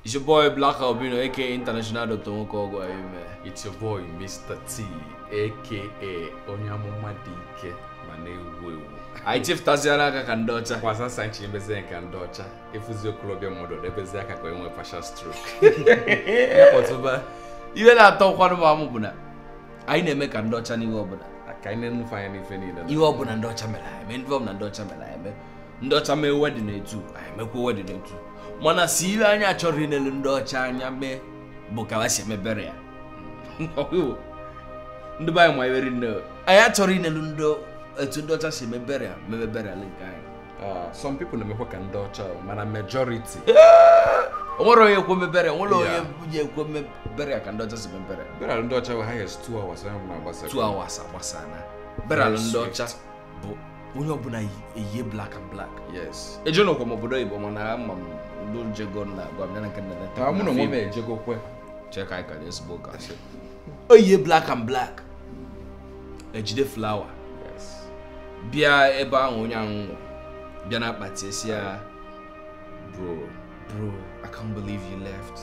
It's your boy Black Albino, aka International Dr. Nwokogo Ayume. It's your boy Mr. T aka onye amụma dị ike ma na-ewu ewu Anyị chefutaziela aka ka ndị ọcha. kwasa sanchi emezi nke ndị ọcha efuzi okorobịa mmadụ debezi aka ka enwe partial stroke kpọtụba Ihe na-atọ ụkwanụ m amụ bụ na anyị na-eme ka ndị ọcha n'ihe ọbụla. ka anyị na-enufe anya n'ife niile Ihe ọbụla ndị ọcha mere anyị eme, ndị ọbụla ndị ọcha mere anyị eme. Ndị ọcha mee wedin etu, anyị emekwa wedin etu. Mana si ihe anyị achọrọ inelu ndị ọcha anya mee bụ ka ha si emebere ya. Ndị be anyị ma eweri nne. Anyị achọrọ inelu ndị etu ndị ọcha si emebere ya, mebebere ala nke anyị. Ah, some people na-emekwa ka ndị ọcha o, mana majority o nwere onye ekwe mebere o nwere onye Yeah. ji ekwe mebere ya ka ndị ọcha si mebere bịara ndị ọcha wee highest two hours onye ọbụla gbasa two hours agbasana beral ndị swift. ọcha bụ onye ọbụla yi- eyihe black and black yes ejenokwa m obodo oyibo mana ama m ndị jego na agwa m ya na nke nna Ah, mụ na onwe m ejegokwe cheka anyị ka dị ezigbo ụka oyihe black and black ejide flawa yes bịa ebe ahụ onye ahụ nwụ bịa na akpati esi ya bro bro i can't believe you left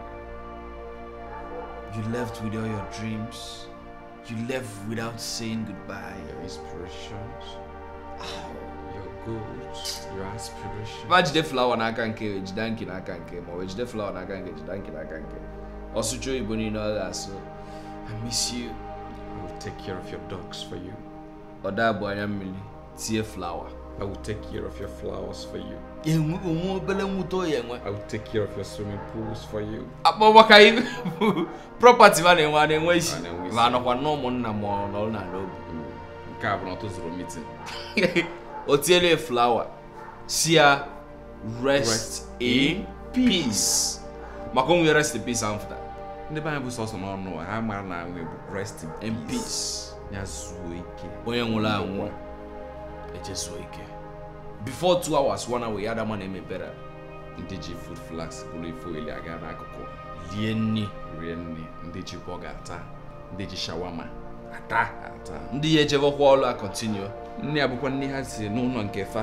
you left with all your dreams you left without saying goodbye your inspirations your goals your aspirations ma jide flawa n'aka nke ejide nke n'aka nke ma ọ bụ ejide flawa n'aka nke ejide nke n'aka nke ọsụcha oyibo niile ọ ga-asụ i miss you I will take care of your dogs for you ọ daa bụ anya mmiri tie flawa I will take care of your flowers for you enwe onwe obere nwute oyi enwe I will take care of your swimming pools for you akpọgbaka ibu prọpati ma na-enwe a na-enwe isi A na-enwe isi. ma anọkwa na ụmụnna ma ọ nọrọ na n'obi nke a bụ na ọ tụzụrụ meeting o tiele flawa si ya rest Rest in in peace maka onwe rest in peace ahụ fụta ndị be anyị bụ sọsọ n'ọnụ ha mara na nwe bụ rest in in peace peace ya zuo ike onye nwụrụ anwụ ejezuo ike before two hours one hour ya adama na-emebere ndị ji food flags bụrụ ife oli aga n'akụkụ lie nni rie nri ndị ji bọga ata ndị ji shawama ata ata ndị ya ejebekwa ọrụ a continue nne ya bụkwa nne ha si n'ụlọ nke fa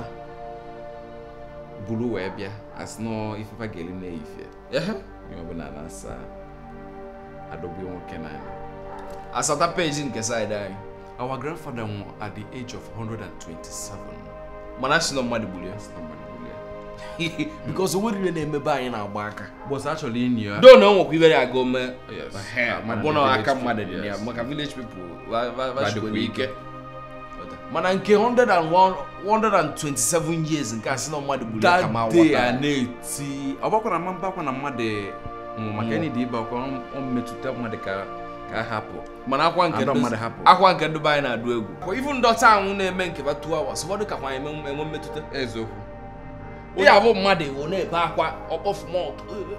buru wee bịa asị nọ ifefa ga-eli na-eyifie ehe ihe ọbụla na-asa adọgbu nwoke n'anya asata peji nke side anyị our grandfather nwụrụ at the age of 127 mana si na mmadụ gburu ya Somebody will hear. because o nwere ihe na-emebe anyị na-agba aka bọs achọrọ inyi ya do na o nwekwa ibere aga ome Yes. Ehe, Ah, ma mana bụ na village aka people, mmadụ dị na ya yes. maka village people va- va- va- Badịkwa chikwere ike ike. mana nke 101 127 years nke a sị na mmadụ gburu ya ka ma that day ghọta a ya. na-eti ọ gbakwara ma mbakwa na mmadụ nwụrụ maka Nwụrụ. enyi dị ibe akwa ọ mmetụta mmadụ ka ka a hapụ mana akwa nke Adọ ndị- mmadụ hapụ. akwa nke ndị be anyị na-adụ egwu ifu ndọta anwụ na-eme nke ba 2 hours ụfọdụ kakwa enwe enwe mmetụta eziokwu onye abụ mmadụ ọ na-ebe akwa ọkpọfu mọt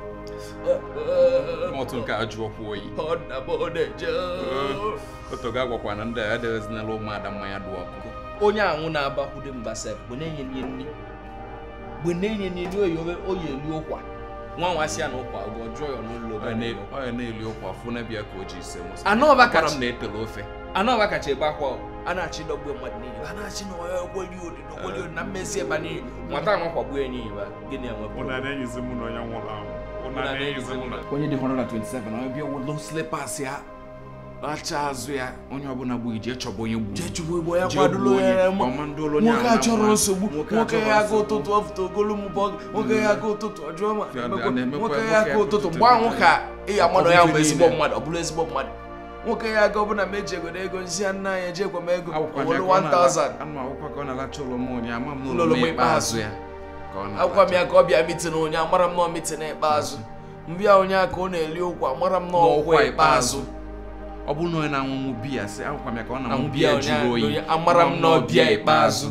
otu nke a jụọkwa oyi ọdabodeje otu ga agwakwa na ndị a adewezinala ụmụada mmanya dụ ọkụ onye anwụ na-abakwude mba sef bụ na-enye nye nri mgbe na-enye nye nri oyi owe- oyi elu ụkwa nwa nwa si ya na ụkwa ọgọ jụọ ya n'ụlọ ọ ya na-eli ụkwa fụ na bịa ka o ji ise mụsa Anọba Akwara kacha- m na-etele ofe anọba kacha ebe akwa ọ. a na-achị dọgbu mmadụ niile a na-achị na onye okweli odi okweli odi na mmezi ebe niile nwata anwa kwagbuo ya n'ihi ba gịnị enwepụ na-enyizi mụ na onye nwụrụ anwụ na-enyizi mụ na- onye dị 127 onye bịa welo slipas ya racha azụ ya onye ọbụla gbu ije chọba onye gburu jee chụgbu igbo ya Jee kwadoro gbuo onye- ya ma- kọmando onye nwoke ahụ a chọrọ na- nsogbu nwoke a nwoke chọrọ ya aga nsogbu. ụtụtụ ọfụta ogolu m bọg nwoke ya aga ụtụtụ ọjọọ ma Ya emekwa- na-emekwa- nwoke nwoke ya ya aga aga ụtụtụ ụtụtụ mgbe ahụ emekwa- ka ị amado ya bụ Ọbụghị ezigbo niile. mmadụ ọ bụrụ ezigbo mmadụ nwoke ya aga ọbụna ma eji egodo ego nzi ya nna anyị ejekwa m ego Akwụkwọ owelu ya ka ọ na-ala- 1000 anụ akwụkwọ ka ọ na-alacha ụlọ m onye ama m Ụlọ n'ụlọ m m ikpeazụ. ikpeazụ ya ka ọ agwa m na-alacha. ya ka ọ bịa mitin onye amara m nọọ mitin ikpeazụ mbịa onye a ka ọ na-eli ụkwa amara m nọọ ụkwa N'ọkwa ikpeazụ ọ bụrụ na onye na-anwụnwụ biya sị akwụkwọ m ya ka ọ na na-anwụ mbịa biya onye jụrụ oyi onye amara m nọọ bịa ikpeazụ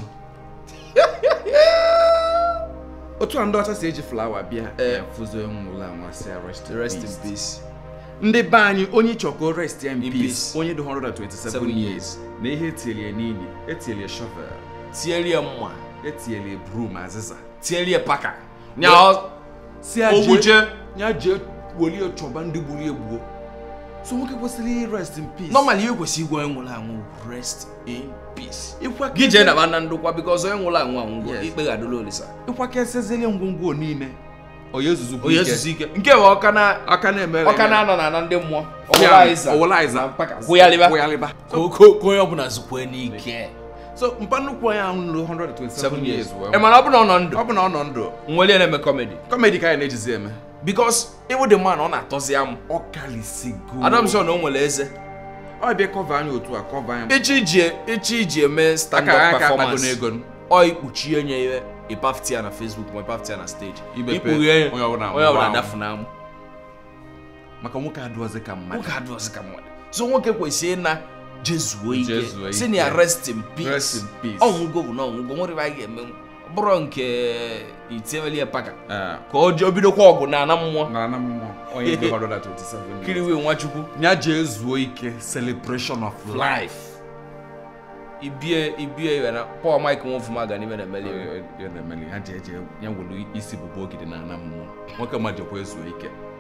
otu a ndị ọcha si eji flawa bịa Eh. ya fụzo nwụrụ anwa si ya rest in rest in peace. peace ndị be anyị onye chọko rest ya in In peace peace. onye dị 127 Seven years na ihe etielie n'ili etielie shovel tielie mma etielie broom azịza tielie paka nya ọ- si ya ogbuche jee ya jee welie chọba ndị gburu egbuo so nwoke kwesịrị rest in peace normally ihe kwesịrị igwe onye nwụrụ anwụ rest in peace ịkwa gị jee naba na ndokwa bikos onye nwụrụ anwụ anwụgo Yes. ikpe ga-adụla olisa ịkwakesịzịlị ngwongwo niile onye zuzukwu onye ike ezuzu ike nke bụ ọka na aka na-emere ọka na-anọ na na ndị mmụọ Ya, Owolaiza Owolaiza. na mpaka gwụyalịba Gwụyalịba. ka o- ka o- ka onye ọbụla zukwe n'ike so mpa nnukwu onye ahụ nụrụ 127 seven years years wee ị mana ọ bụ na ọ nọ ndụ ọ bụ na ọ nọ ndụ nwere na-eme kọmedi kọmedi ka anyị na-ejizi eme bikos ịbụ dị man ọ na-atọzi amụ ọ kalisigo adam sọ na o nwere eze ọ bịa kọva anyị otu a kọva anyị ịchọ iji ịchọ iji eme stand aka up aka akpago performance n'ego n- ọ ikpuchi enye ya ịpafti ya na facebook ma ịpafti ya na stage Imepe, ikpughe ya onye ọbụla onye ọbụla gbaa adafu na amụ maka nwoke adụọzi ka mmadụ nwoke adịghịzi ka mmadụ so nwoke kwesịrị ịna jezuo ike Jezuo si na ya ike. rest in peace Rest in peace. ọnwụgo bụ na ọnwụgo nwere ebe a ga-eme ọ bụrụ nke itieweli ya paka Ee, ka ọ jee obidokwa ọgụ na ana mmụọ na na mmụọ onye dị 127 years. kiriwe nwachukwu ya jee zuo ike celebration of life life ibie ibie ya na paul mike nwofuma ga n'ime na emeli ya na-emeli ha jee jee ya welu isi bụbu ogidi na ana mmụọ nwoke ma jekwa ezuo ike